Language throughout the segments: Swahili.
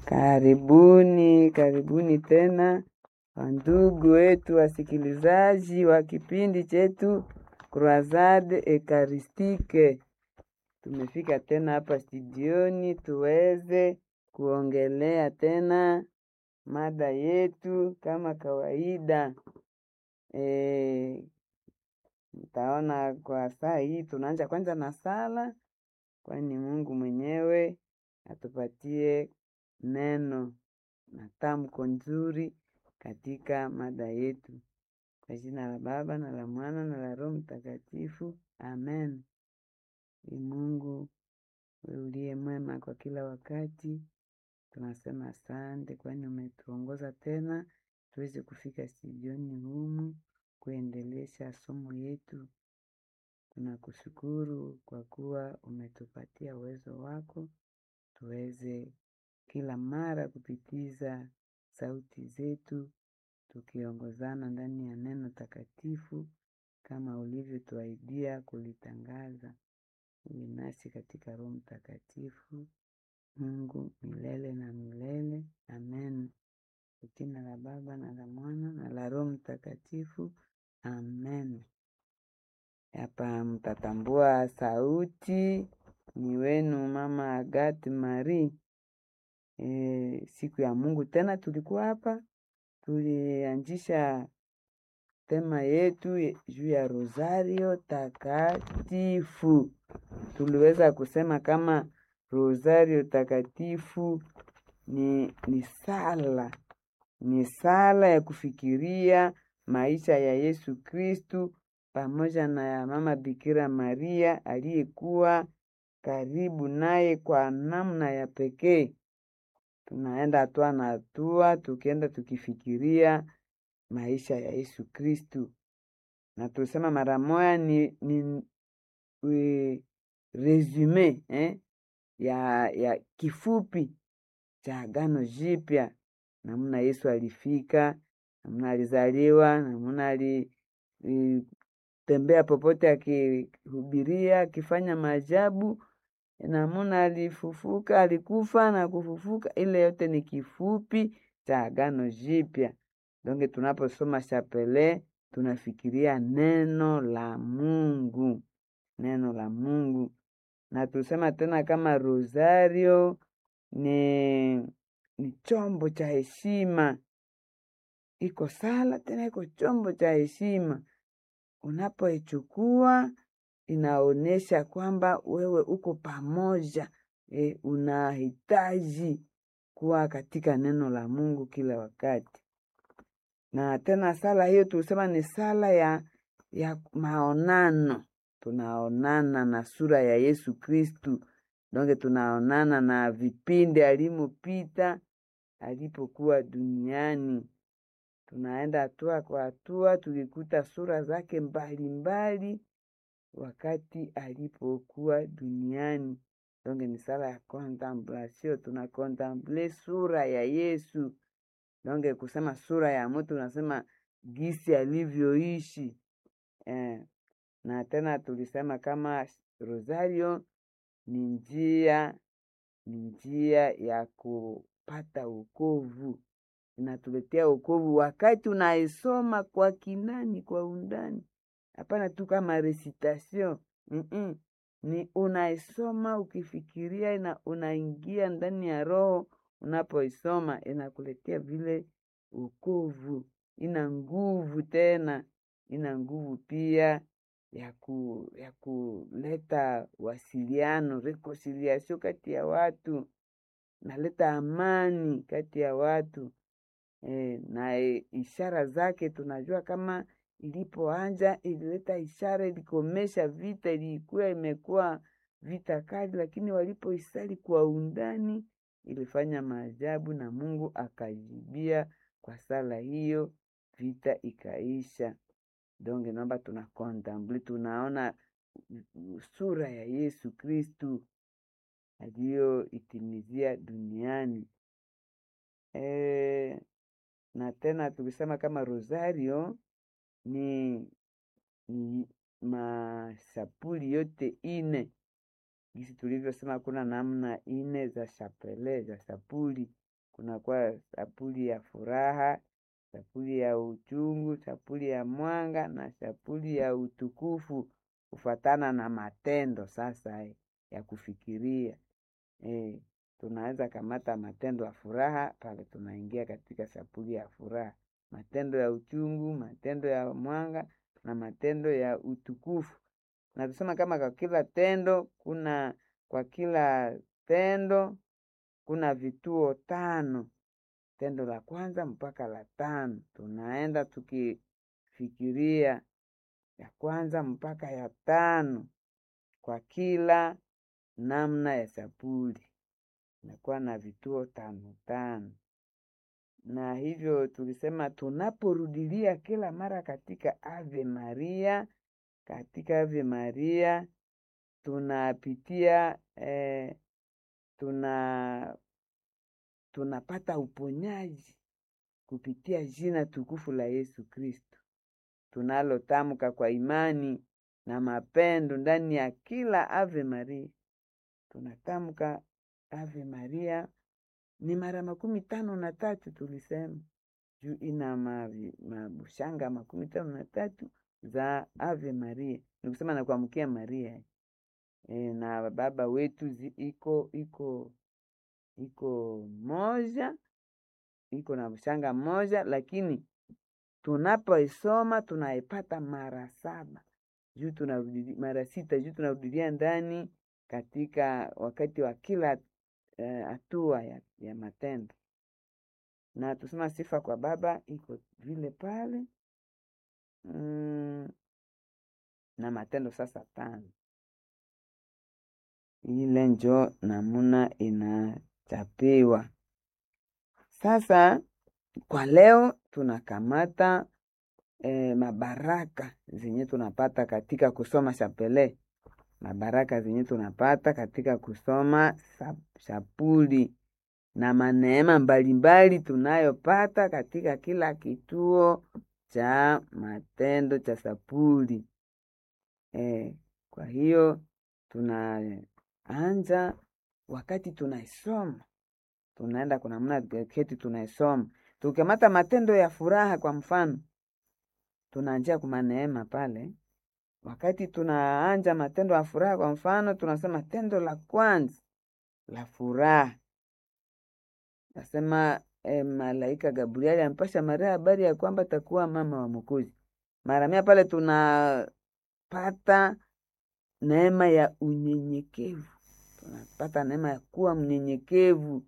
Karibuni, karibuni tena wandugu wetu wasikilizaji wa kipindi chetu Croisade Ekaristike. Tumefika tena hapa studioni tuweze kuongelea tena mada yetu kama kawaida. E, mtaona kwa saa hii tunaanza kwanza na sala, kwani Mungu mwenyewe atupatie neno na tamko nzuri katika mada yetu. Kwa jina la Baba na la Mwana na la Roho Mtakatifu, amen. Ee Mungu wewe uliye mwema kwa kila wakati, tunasema asante, kwani umetuongoza tena tuweze kufika studioni humu kuendelesha somo yetu. Tunakushukuru kwa kuwa umetupatia uwezo wako tuweze kila mara kupitiza sauti zetu tukiongozana ndani ya neno takatifu kama ulivyotuahidia kulitangaza. Uwe nasi katika Roho Mtakatifu, Mungu milele na milele. Amen. Kwa jina la Baba na la Mwana na la Roho Mtakatifu. Amen. Hapa mtatambua sauti ni wenu Mama Agathe Marie. E, siku ya Mungu tena tulikuwa hapa, tulianzisha tema yetu juu ya Rosario takatifu. Tuliweza kusema kama Rosario takatifu ni, ni sala ni sala ya kufikiria maisha ya Yesu Kristu pamoja na ya Mama Bikira Maria aliyekuwa karibu naye kwa namna ya pekee. Tunaenda hatua na hatua, tukienda tukifikiria maisha ya Yesu Kristu, na tulisema mara moya ni, ni we, resume eh, ya, ya kifupi cha Agano Jipya, namna Yesu alifika, namna alizaliwa, namna alitembea popote akihubiria, akifanya maajabu, namna alifufuka, alikufa na kufufuka. Ile yote ni kifupi cha Agano Jipya. Donge tunaposoma chapele tunafikiria neno la Mungu, neno la Mungu. Na tusema tena kama rosario ni, ni chombo cha heshima, iko sala tena iko chombo cha heshima. Unapoichukua inaonyesha kwamba wewe uko pamoja e, unahitaji kuwa katika neno la Mungu kila wakati. Na tena sala hiyo tulisema ni sala ya, ya maonano. Tunaonana na sura ya Yesu Kristu, donge tunaonana na vipindi alimopita alipokuwa duniani. Tunaenda hatua kwa hatua tukikuta sura zake mbalimbali mbali, wakati alipokuwa duniani. Donge ni sala ya contemplation, tuna contemple sura ya Yesu. Donge kusema sura ya mtu unasema gisi alivyoishi eh. Na tena tulisema kama rosario ni njia ni njia ya kupata wokovu, inatuletea wokovu wakati unaisoma kwa kinani, kwa undani, hapana tu kama recitation mm -mm. Ni unaisoma ukifikiria na unaingia ndani ya roho unapoisoma inakuletea vile wokovu. Ina nguvu tena, ina nguvu pia ya ku, ya kuleta wasiliano reconciliation kati ya watu, naleta amani kati ya watu e, na e, ishara zake tunajua kama ilipoanja ilileta ishara, ilikomesha vita, ilikuwa imekuwa vita kali, lakini walipoisali kwa undani ilifanya maajabu na Mungu akajibia kwa sala hiyo, vita ikaisha. Donge naomba tuna kontemple, tunaona sura ya Yesu Kristu aliyoitimizia duniani e, na tena tukisema kama rosario ni, ni mashapuli yote ine gisi tulivyosema, kuna namna ine za chapele za sapuli kunakuwa sapuli ya furaha, sapuli ya uchungu, sapuli ya mwanga na sapuli ya utukufu kufatana na matendo sasa eh, ya kufikiria eh, tunaweza kamata matendo ya furaha pale tunaingia katika sapuli ya furaha, matendo ya uchungu, matendo ya mwanga na matendo ya utukufu. Na tusema kama kwa kila tendo kuna kwa kila tendo kuna vituo tano, tendo la kwanza mpaka la tano. Tunaenda tukifikiria ya kwanza mpaka ya tano kwa kila namna ya sapuli, inakuwa na vituo tano tano. Na hivyo tulisema tunaporudilia kila mara katika Ave Maria, katika Ave Maria tunapitia eh, tuna tunapata uponyaji kupitia jina tukufu la Yesu Kristo tunalotamka kwa imani na mapendo ndani ya kila Ave Maria. Tunatamka Ave Maria ni mara makumi tano na tatu tulisema, juu ina mavi- mabushanga makumi tano na tatu za Ave Maria, ni kusema na kuamkia Maria e, na baba wetu zi, iko iko iko moja iko na bushanga moja, lakini tunapoisoma tunaipata mara saba juu tunarudi mara sita juu tunarudilia ndani katika wakati wa kila hatua ya, ya matendo na tusema sifa kwa Baba iko vile pale mm, na matendo sasa tano ile njo namuna inachapiwa sasa. Kwa leo tunakamata eh, mabaraka zenye tunapata katika kusoma shapele, mabaraka zenye tunapata katika kusoma shapuli na maneema mbalimbali tunayopata katika kila kituo cha matendo cha sapuli. Eh, kwa hiyo tunaanza wakati tunaisoma, tunaenda kuna namna keti tunaisoma, tukikamata matendo ya furaha kwa mfano, tunaanjia kuma neema pale. Wakati tunaanja matendo ya furaha kwa mfano, tunasema tendo la kwanza la furaha nasema eh, malaika Gabrieli ampasha Maria habari ya kwamba takuwa mama wa Mwokozi. Mara mia pale tunapata neema ya unyenyekevu, tunapata neema ya kuwa mnyenyekevu.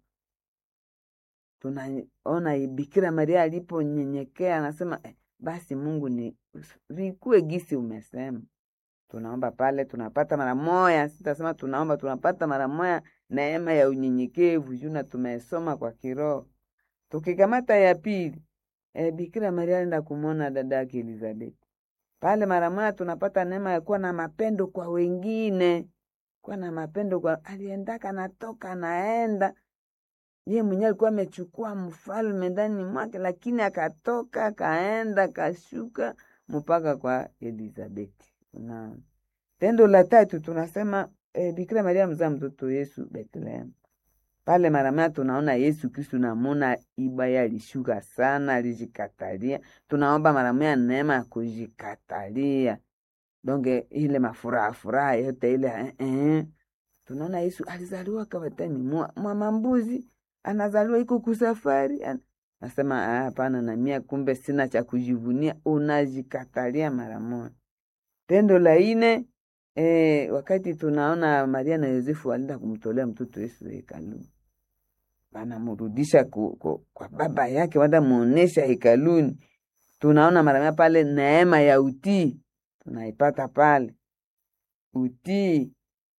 Tunaona Bikira Maria aliponyenyekea, anasema eh, basi Mungu ni vikue gisi umesema. Tunaomba pale tunapata mara moya, sitasema tunaomba, tunapata mara moya neema ya unyenyekevu juna tumesoma kwa kiroho. Tukikamata ya pili e, Bikira Maria alienda kumwona dada yake Elizabeth pale, mara moja tunapata neema ya kuwa na mapendo kwa wengine, kuwa na mapendo kwa aliendaka, natoka naenda ye mwenyewe alikuwa amechukua mfalme ndani mwake, lakini akatoka akaenda kashuka mpaka kwa Elizabeth. Na tendo la tatu tunasema E, Bikira Maria mzaa mtoto Yesu Bethlehem. Pale mara tunaona Yesu Kristu namuna ibaya alishuka sana, alijikatalia. Tunaomba mara moja neema ya kujikatalia, donge ile mafuraha furaha yote ile eh, eh. Tunaona Yesu alizaliwa kawatani mwa, mwa mambuzi, anazaliwa iko kusafari an... Nasema hapana, na mia kumbe sina cha kujivunia, unajikatalia mara moja. Tendo la ine E, wakati tunaona Maria na Yosefu walienda kumtolea mtoto Yesu hekaluni, wanamrudisha kwa baba yake, wanda muonesha hekaluni. Tunaona mara pale neema ya utii tunaipata pale, utii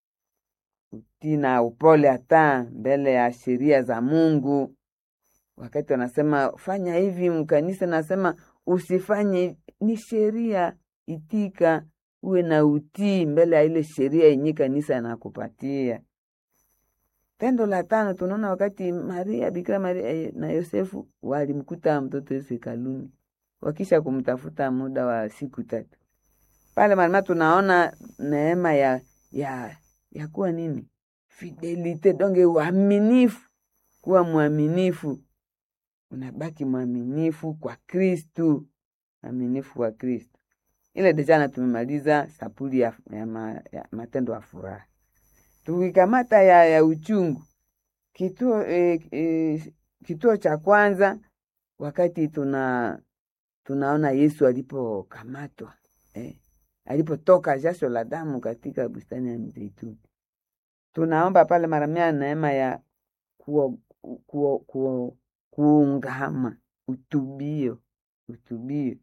utii na upole hata mbele ya sheria za Mungu. Wakati wanasema fanya hivi, mkanisa nasema usifanye, ni sheria, itika uwe na utii mbele ya ile sheria yenye kanisa inakupatia. Tendo la tano tunaona wakati Maria Bikira Maria na Yosefu walimkuta mtoto Yesu hekaluni, wakisha kumtafuta muda wa siku tatu pale marima, tunaona neema ya ya ya kuwa nini, fidelite donge uaminifu kuwa mwaminifu, unabaki mwaminifu kwa Kristu, mwaminifu kwa Kristu. Ile dejana tumemaliza sapuli ya, ya, ma, ya matendo ya furaha. Tukikamata ya, ya uchungu kituo, e, e, kituo cha kwanza wakati tuna tunaona Yesu alipokamatwa eh, alipotoka jasho la damu katika bustani ya Mizeituni, tunaomba pale mara mia neema ya kuo, kuo, kuo, kuungama utubio utubio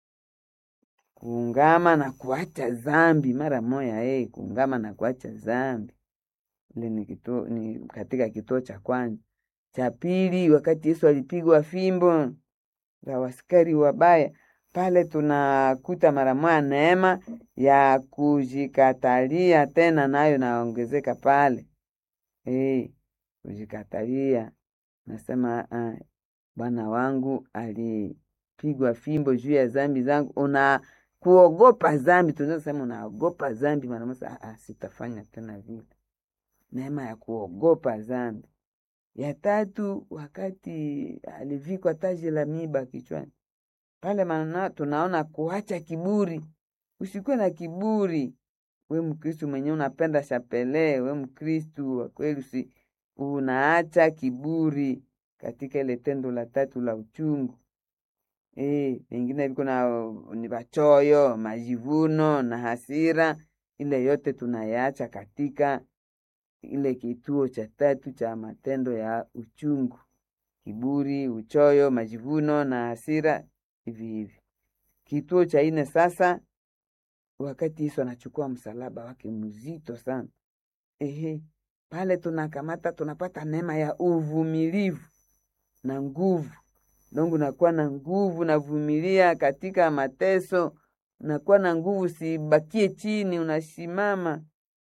kuungama na kuacha zambi mara moya eh, kuungama na kuacha zambi. Ile ni kituo, ni katika kituo cha kwanza. Cha pili, wakati Yesu alipigwa fimbo za waskari wabaya, pale tunakuta mara moya neema ya kujikatalia tena, nayo naongezeka pale eh, kujikatalia. Nasema uh, Bwana wangu alipigwa fimbo juu ya zambi zangu. Una kuogopa zambi, tunaweza sema unaogopa zambi mara moja, ah, sitafanya tena vile. Neema ya kuogopa zambi. Ya tatu, wakati alivikwa taji la miiba kichwani, pale maana tunaona kuacha kiburi. Usikuwe na kiburi, we Mkristu mwenyewe unapenda shapele, we Mkristu wa kweli, usi unaacha kiburi katika ile tendo la tatu la uchungu. Eh, vingine viko na ni vachoyo, majivuno na hasira, ile yote tunayaacha katika ile kituo cha tatu cha matendo ya uchungu: kiburi, uchoyo, majivuno na hasira, hivi hivi. Kituo cha ine sasa, wakati Yesu anachukua msalaba wake mzito sana, ehe, pale tunakamata, tunapata neema ya uvumilivu na nguvu dongu, nakuwa na nguvu, navumilia katika mateso, unakuwa na nguvu, sibakie chini, unasimama.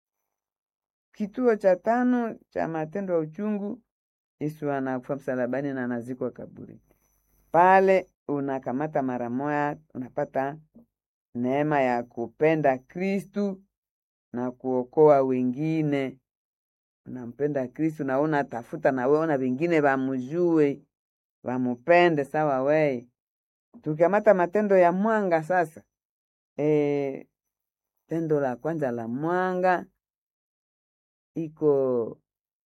Kituo cha tano cha matendo ya uchungu, Yesu anakufa msalabani na anazikwa kaburi. Pale unakamata mara moya, unapata neema ya kupenda Kristu na kuokoa wengine. Unampenda Kristu na unatafuta na we ona wengine wamujue wamupende sawa weye. Tukikamata matendo ya mwanga sasa, e, tendo la kwanza la mwanga iko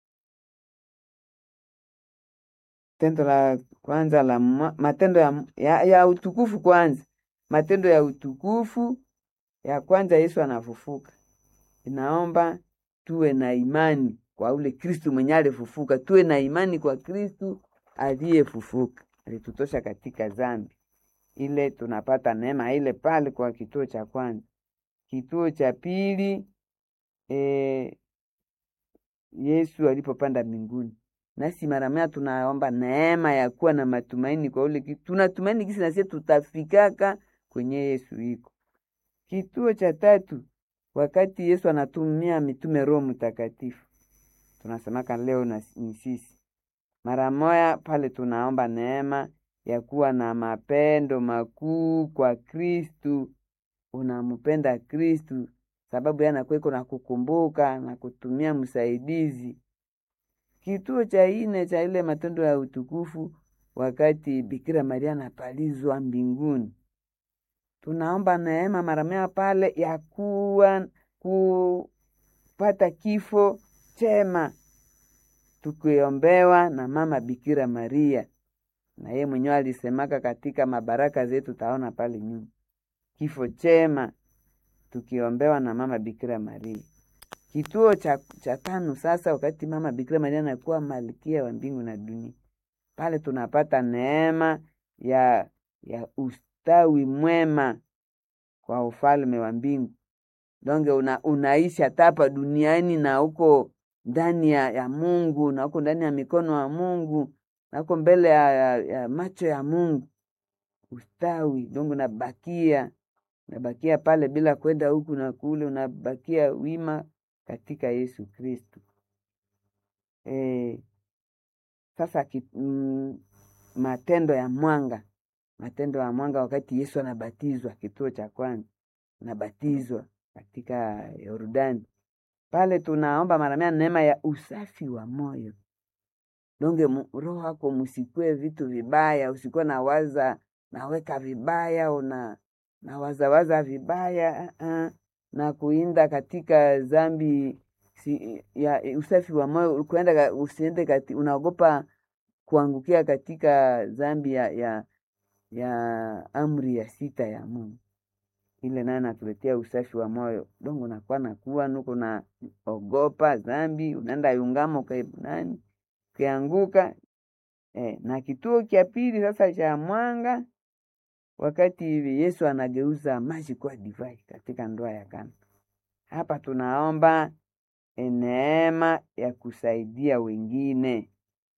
tendo la kwanza la mwa, matendo ya, ya, ya utukufu kwanza, matendo ya utukufu ya kwanza, Yesu anafufuka. Inaomba tuwe na imani kwa ule Kristu mwenye alifufuka, tuwe na imani kwa Kristu aliyefufuka, alitutosha katika zambi ile. Tunapata neema ile pale kwa kituo cha kwanza. Kituo cha pili e, Yesu alipopanda mbinguni, nasi mara moja tunaomba neema ya kuwa na matumaini kwa ule kitu. Tunatumaini kisi nasie tutafikaka kwenye Yesu iko. Kituo cha tatu, wakati Yesu anatumia mitume Roho Mtakatifu, tunasemaka leo na ni sisi mara moya pale tunaomba neema ya kuwa na mapendo makuu kwa Kristu. Unampenda Kristu sababu yana kweko na kukumbuka na kutumia msaidizi. Kituo cha ine cha ile matendo ya utukufu, wakati Bikira Maria anapalizwa mbinguni, tunaomba neema mara moya pale ya kuwa kupata kifo chema tukiombewa na mama Bikira Maria, na yeye mwenyewe alisemaka katika mabaraka zetu, taona pale nyuma, kifo chema tukiombewa na mama Bikira Maria. Kituo cha, cha tano sasa, wakati mama Bikira Maria anakuwa malkia wa mbingu na dunia, pale tunapata neema ya, ya ustawi mwema kwa ufalme wa mbingu. Donge una, unaishi hata hapa duniani na huko ndani ya, ya Mungu na huko ndani ya mikono ya Mungu na huko mbele ya, ya, ya macho ya Mungu. Ustawi dongo unabakia unabakia pale bila kwenda huku na kule, unabakia wima katika Yesu Kristu. E, sasa ki, mm, matendo ya mwanga, matendo ya mwanga wakati Yesu anabatizwa, kituo cha kwanza anabatizwa katika Yordani pale tunaomba mara mia neema ya usafi wa moyo. donge mu- roho yako musikwe vitu vibaya, usikuwe na waza naweka vibaya una na wazawaza vibaya uh -uh. na kuinda katika zambi si, ya usafi wa moyo kuenda ka- usiende kati, unaogopa kuangukia katika zambi ya, ya, ya amri ya sita ya Mungu ile naye natuletea usafi wa moyo dongo nakuwa nakuwa nuko na ogopa zambi unaenda yungamo kwa nani ukianguka eh, na kituo cha pili sasa cha mwanga wakati hivi Yesu anageuza maji kuwa divai katika ndoa ya Kana. Hapa tunaomba eh, neema ya kusaidia wengine,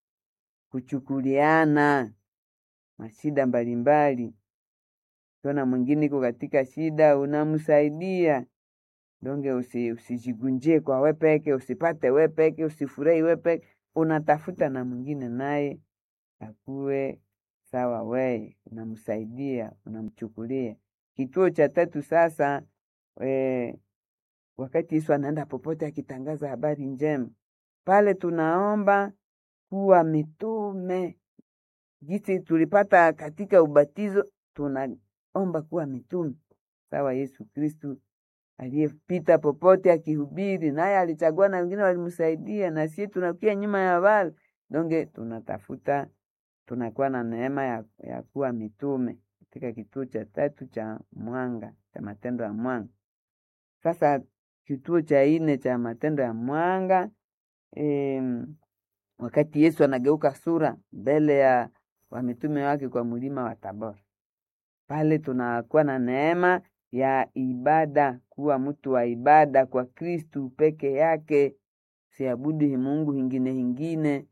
kuchukuliana mashida mbalimbali. Ukiona mwingine iko katika shida, unamsaidia donge, usi, usijigunjie kwa we peke, usipate we peke, usifurahi we peke, unatafuta na mwingine naye akuwe sawa, weye unamsaidia, unamchukulia. Kituo cha tatu sasa, e, wakati Yesu anaenda popote akitangaza habari njema, pale tunaomba kuwa mitume jinsi tulipata katika ubatizo, tunaomba kuwa mitume sawa Yesu Kristu aliyepita popote akihubiri, naye alichagua na wengine walimsaidia, na sie tunakuya nyuma ya wale donge, tunatafuta tunakuwa na neema ya, ya kuwa mitume katika kituo cha tatu cha mwanga cha matendo ya mwanga. Sasa kituo cha nne cha matendo ya mwanga em, wakati Yesu anageuka sura mbele ya wamitume wake kwa mlima wa Tabora, pale tunakuwa na neema ya ibada, kuwa mtu wa ibada kwa Kristu peke yake, siabudu Mungu hingine hingine.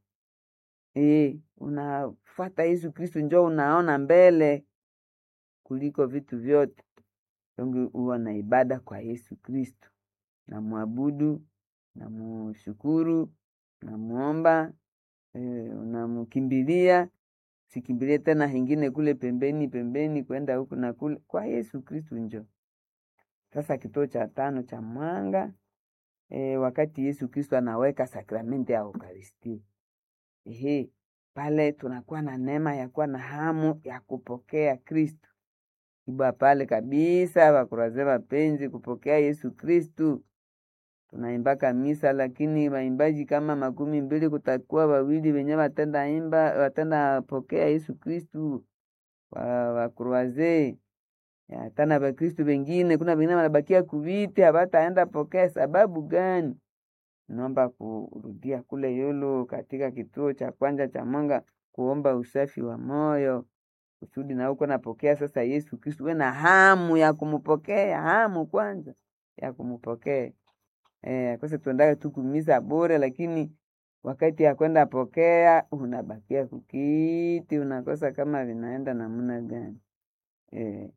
E, unafata Yesu Kristu njo unaona mbele kuliko vitu vyote. Donge huwa na ibada kwa Yesu Kristu, namwabudu, namushukuru, namuomba, e, unamkimbilia sikimbilie tena hingine kule pembeni pembeni kwenda huku na kule, kwa Yesu Kristu njo. Sasa kituo cha tano cha mwanga e, wakati Yesu Kristu anaweka sakramenti ya Eukaristia. Ehe, pale tunakuwa na neema ya kuwa na hamu ya kupokea Kristu ibwa pale kabisa, wakuraze wapenzi kupokea Yesu Kristu. Tunaimbaka misa, lakini waimbaji kama makumi mbili kutakuwa wawili wenye watenda imba watenda pokea Yesu Kristu wa wakruaze tana Wakristu wengine, kuna wengine wanabakia kuviti hawataenda pokea. Sababu gani? Naomba kurudia kule yulu katika kituo cha kwanza cha mwanga, kuomba usafi wa moyo kusudi na uko napokea sasa Yesu Kristu, we na hamu ya kumupokea, hamu kwanza ya kumupokea. Eh, akose tuendaga tu kumisa bure, lakini wakati ya kwenda pokea unabakia kukiti, unakosa kama vinaenda namna gani? Eh,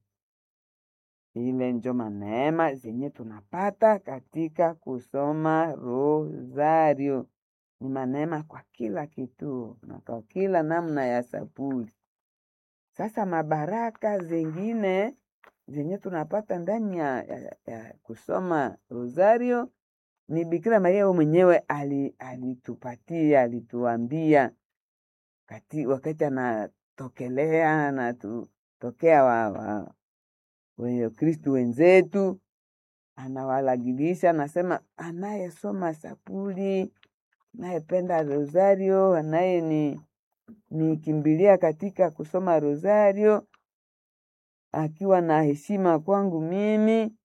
ile njo maneema zenye tunapata katika kusoma rosario. Ni maneema kwa kila kituo na kwa kila namna ya sapuli. Sasa mabaraka zengine zenye tunapata ndani ya, ya, ya kusoma rosario ni Bikira Maria we mwenyewe alitupatia, alituambia kati, wakati anatokelea anatutokea wa, wa wenye Kristu wenzetu, anawalagilisha anasema, anayesoma sapuli, anayependa rosario, anaye ni nikimbilia katika kusoma rosario akiwa na heshima kwangu mimi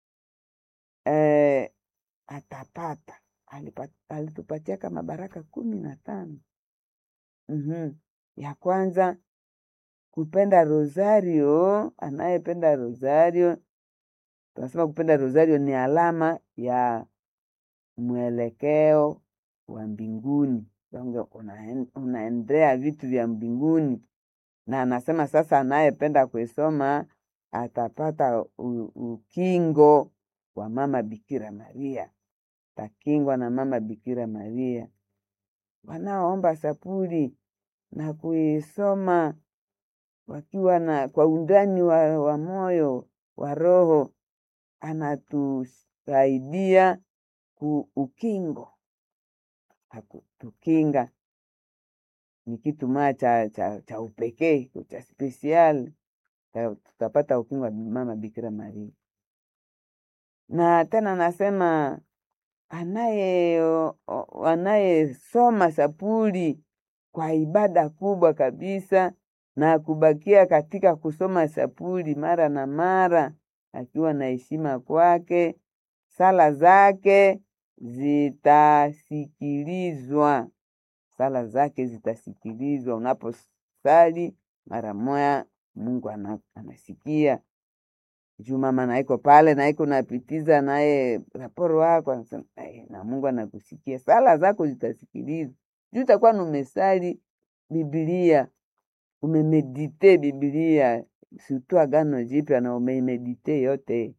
eh, atapata alitupatia kama baraka kumi na tano. mm-hmm. Ya kwanza kupenda rosario, anayependa rosario, tunasema kupenda rosario ni alama ya mwelekeo wa mbinguni, unaendea vitu vya mbinguni, na anasema sasa, anayependa kuisoma atapata u, ukingo wa mama Bikira Maria, takingwa na mama Bikira Maria. Wanaoomba sapuli na kuisoma wakiwa na kwa undani wa, wa moyo wa roho, anatusaidia ku ukingo, akutukinga ni kitu maa cha, cha, cha upekee cha spesial tutapata ukingo wa mama Bikira Maria. Na tena nasema anaye anayesoma sapuli kwa ibada kubwa kabisa na kubakia katika kusoma sapuli mara na mara akiwa na heshima kwake, sala zake zitasikilizwa, sala zake zitasikilizwa. Unaposali mara moya, Mungu anasikia juu mama naiko pale naiko napitiza naye raporo wako anasema na Mungu anakusikia, sala zako zitasikilizwa juu utakuwa numesali Biblia, umemedite Biblia sutu Agano Jipya na umeimedite yote.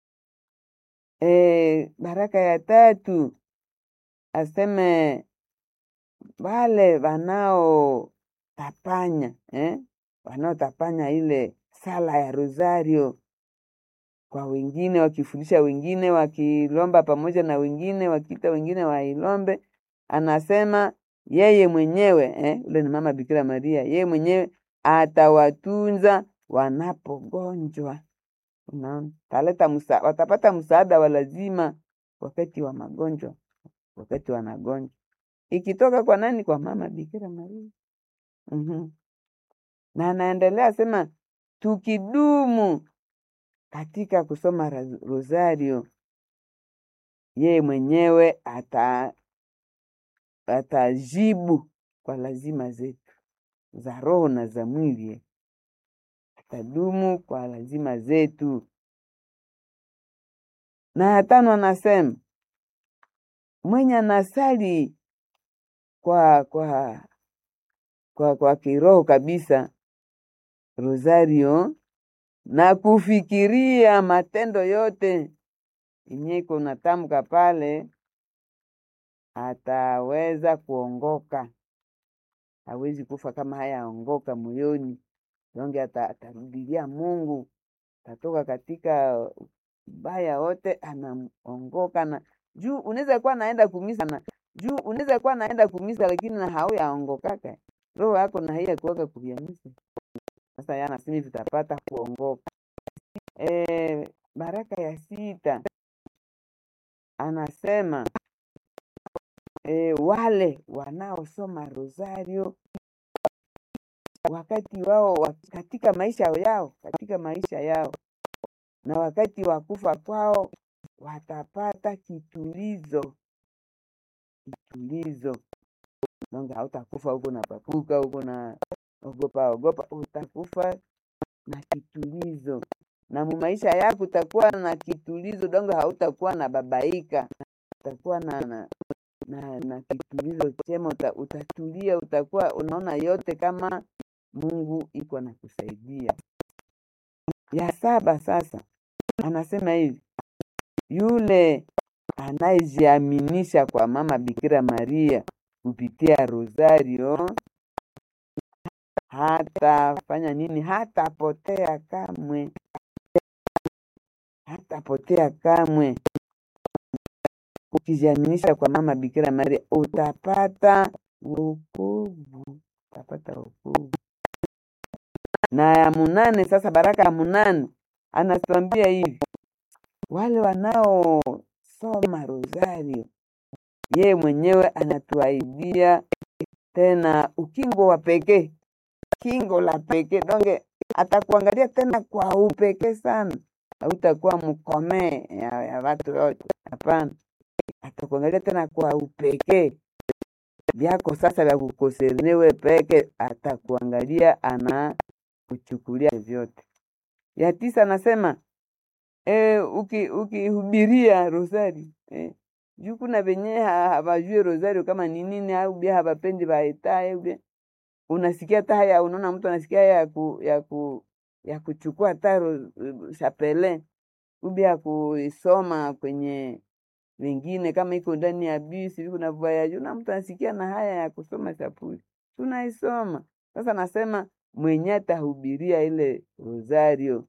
E, baraka ya tatu aseme wale wanaotapanya eh? wanaotapanya ile sala ya rosario kwa wengine, wakifundisha wengine, wakilomba pamoja na wengine, wakiita wengine wailombe. Anasema yeye mwenyewe eh, ule ni mama Bikira Maria, yeye mwenyewe atawatunza wanapogonjwa. Unaona, taleta musa, watapata msaada wa lazima wakati wa magonjwa, wakati wanagonjwa, ikitoka kwa nani? Kwa mama Bikira Maria. mm-hmm. na anaendelea sema tukidumu katika kusoma rosario, yeye mwenyewe ata atajibu kwa lazima zetu za roho na za mwili, atadumu kwa lazima zetu. Na ya tano anasema mwenye anasali kwa kwa kwa kwa kiroho kabisa rosario na kufikiria matendo yote yenye iko natamka pale, ataweza kuongoka. Hawezi kufa kama hayaongoka moyoni, donge atarudilia Mungu, atatoka katika baya wote, anaongoka na juu. Unaweza kuwa naenda kumisa na juu, unaweza kuwa naenda kumisa, lakini na hauyaongokaka roho yako na haiya kuoka kuviamisa sasa yanasimi vitapata kuongoka. E, baraka ya sita anasema e, wale wanaosoma rosario wakati wao katika maisha yao katika maisha yao na wakati wa kufa kwao watapata kitulizo, kitulizo. Donge hautakufa huko na papuka huko na ogopa ogopa, utakufa na kitulizo, na mu maisha yako utakuwa na kitulizo donge, hautakuwa na babaika, utakuwa na na, na, na kitulizo chema, uta, utatulia, utakuwa unaona yote kama Mungu iko na kusaidia. Ya saba sasa anasema hivi, yule anayejiaminisha kwa mama Bikira Maria kupitia rosario hatafanya nini? Hatapotea kamwe, hatapotea kamwe. Ukijiaminisha kwa mama Bikira Maria utapata wokovu, utapata wokovu. Na ya munane sasa, baraka ya munane anatuambia hivi, wale wanaosoma rosario, yeye mwenyewe anatuahidia tena ukingo wa pekee kingo la pekee donge, atakuangalia tena kwa upekee sana. Hautakuwa mkomee ya, ya watu wote, hapana. Atakuangalia tena kwa upekee vyako sasa vya kukosernewe peke, atakuangalia ana kuchukulia vyote. Ya tisa anasema e, ukihubiria uki rosari eh, juu kuna venye hawajue rosario kama ni nini, au bia hawapendi baetae bia unasikia hata haya, unaona mtu anasikia haya ya ku, ya ku, ya kuchukua hata chapele ubi ya kuisoma kwenye wengine, kama iko ndani ya bisi viko na voyage, na mtu anasikia na haya ya kusoma chapuli, tunaisoma sasa. Nasema mwenye atahubiria ile rosario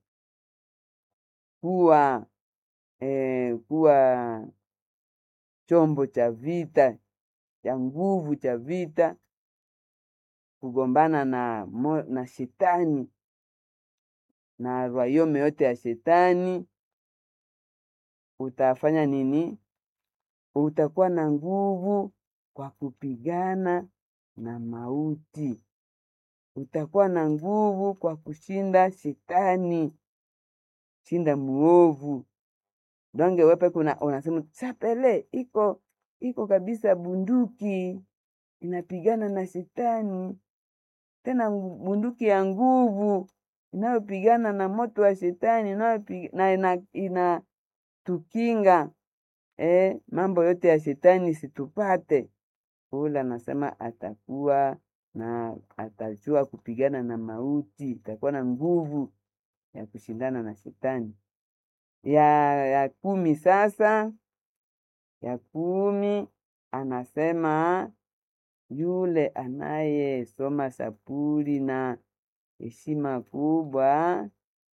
kuwa eh, kuwa chombo cha vita cha nguvu cha vita kugombana na, mo, na shetani na rwayome yote ya shetani utafanya nini? Utakuwa na nguvu kwa kupigana na mauti, utakuwa na nguvu kwa kushinda shetani, shinda muovu. Donge wepe kuna unasema chapele iko iko kabisa, bunduki inapigana na shetani, tena bunduki ya nguvu inayopigana na moto wa shetani na ina, ina tukinga eh, mambo yote ya shetani situpate. Ule anasema atakuwa na atajua kupigana na mauti, atakuwa na nguvu ya kushindana na shetani. Ya, ya kumi sasa, ya kumi anasema yule anayesoma sapuli na heshima kubwa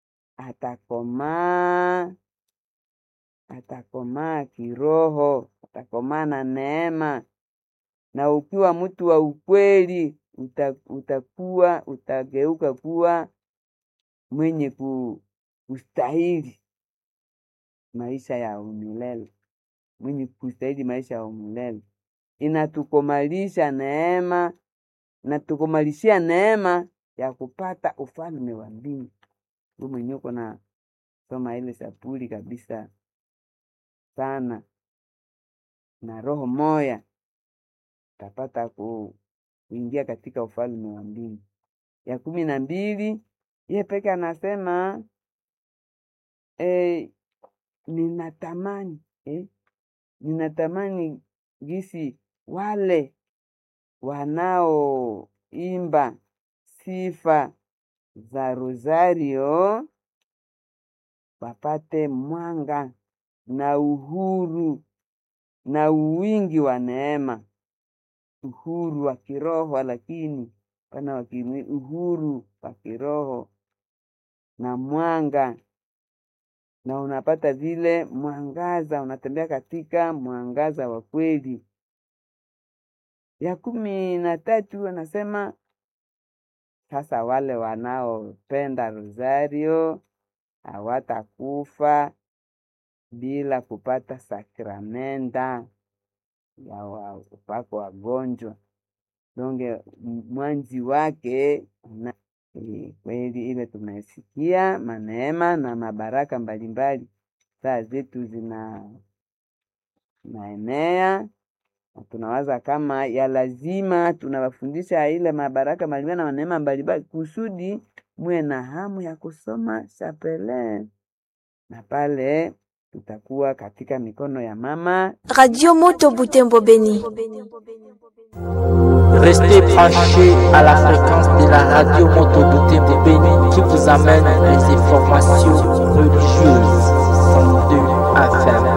atakomaa atakomaa kiroho, atakomaa na neema. Na ukiwa mtu wa ukweli uta, utakuwa utageuka kuwa mwenye kustahili maisha ya umilele, mwenye kustahili maisha ya umilele. Inatukomalisha neema, inatukomalishia neema ya kupata ufalme wa mbingu. Wewe mwenyewe uko na soma ile sapuli kabisa sana na roho moya utapata kuingia katika ufalme wa mbingu. Ya kumi na mbili ye peke anasema e, ninatamani eh, ninatamani gisi wale wanaoimba sifa za Rosario wapate mwanga na uhuru na uwingi wa neema, uhuru wa kiroho, lakini pana wa kimwili, uhuru wa kiroho na mwanga, na unapata vile mwangaza, unatembea katika mwangaza wa kweli. Ya kumi na tatu anasema sasa wale wanaopenda Rosario hawatakufa bila kupata sakramenta ya upako wagonjwa donge mwanzi wake na e, kweli ile tumesikia maneema na mabaraka mbalimbali, saa zetu zina naenea na tunawaza kama ya lazima tunawafundisha ile mabaraka mbalimbali na maneema mbalimbali kusudi muwe na hamu ya kusoma chapele na pale tutakuwa katika mikono ya mama Radio Moto Butembo Beni. Restez branchés à la fréquence de la radio Moto Butembo Beni qui vous amène les informations religieuses. 102 FM.